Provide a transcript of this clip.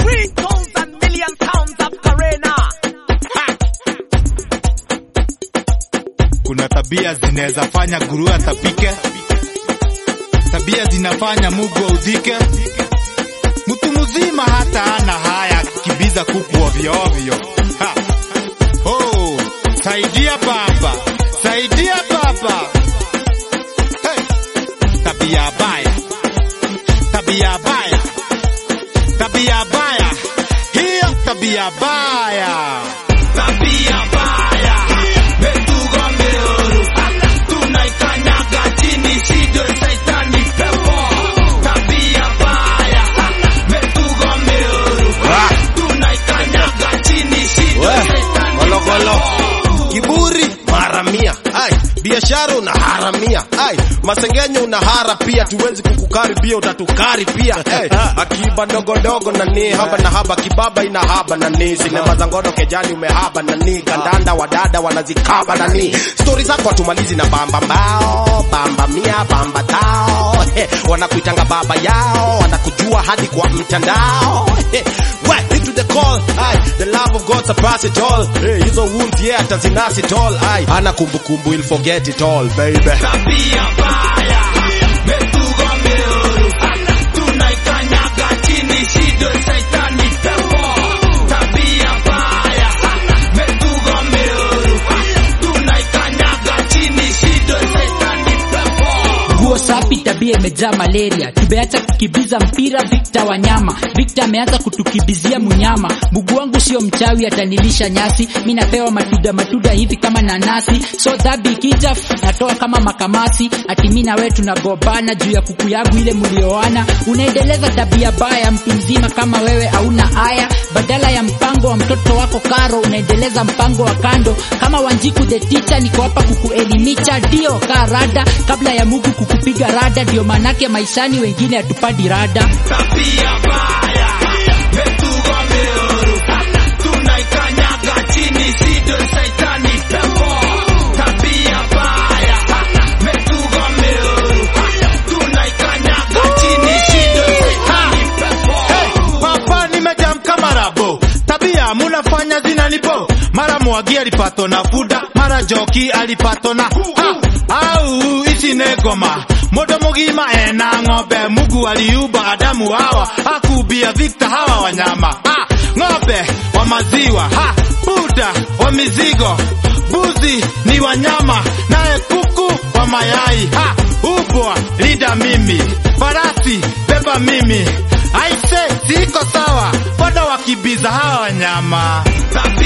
Three thousand million pounds of Garena. Ha! Kuna tabia zinaweza fanya guru atapike, tabia zinafanya mugu audhike. Mtu mzima hata ana haya kibiza kuku ovyo ovyo. Ha! Oh, saidia baba, saidia baba. Hey! Tabia baya, tabia baya, tabia baya, hiyo tabia baya. tabia baya metugo meoru tunaikanyaga chini sido saitani pepo tabia baya metugo meoru tunaikanyaga chini sido saitani Gologolo. Kiburi mara mia. Ai, biashara una haramia. Ai, masengenyo una hara pia, tuwezi kukukaribia utatukari Hey, akiba ndogo ndogo na ni haba na haba, kibaba ina haba na ni sinema za ngono kejani umehaba na ni kandanda wadada wanazikaba na ni stori zako hatumalizi na bamba mbao bamba mia bamba tao He, wanakuitanga baba yao wanakujua hadi kwa mtandao He, we into the call Aye, the love of God surpass it all hey, hizo wound yeah atazinasi it all Aye, hana kumbukumbu he'll forget it all baby tabia baya metugo meoru tunaikanyaga chini sido saitani pepo tabia baya metugo meoru tunaikanyaga chini sido saitani pepo nguo safi, tabia imejaa malaria. Tumeacha kukibiza mpira, Victor Wanyama. Victor ameanza kutukibizia munyama. Mguu wangu sio mchawi, atanilisha nyasi. Mi napewa matuda matuda hivi kama nanasi, so dhabi ikija natoa kama makamasi. Ati mi na wewe tunagombana juu ya kuku yangu ile mlioana. Unaendeleza tabia baya, mtu mzima kama wewe hauna haya. Badala ya mpango wa mtoto wako karo, unaendeleza mpango wa kando. Kama Wanjiku the teacher, niko hapa kukuelimisha, ndio kaa rada kabla ya Mungu kukupiga rada. Ndio manake maishani wengine hatupadi rada. tabia baya metugo meoru tunaikanyaga chini sido saitani pepo tabia baya metugo meoru tunaikanyaga chini sido saitani pepo Papa nimejam kama rabo, tabia munafanya zinanibo. Mara Mwagi alipatwa na fuda, mara Joki alipatwa na ha, au ici nĩ ngoma mũndũ mũgima ena ng'ombe Mungu aliumba Adamu hawa akubia Victor hawa wanyama ha, ng'ombe wa maziwa ha, buda wa mizigo buzi ni wanyama naye kuku wa mayai ha, ubwa lida mimi farasi beba mimi aise siko sawa bado wakibiza hawa wanyama tabia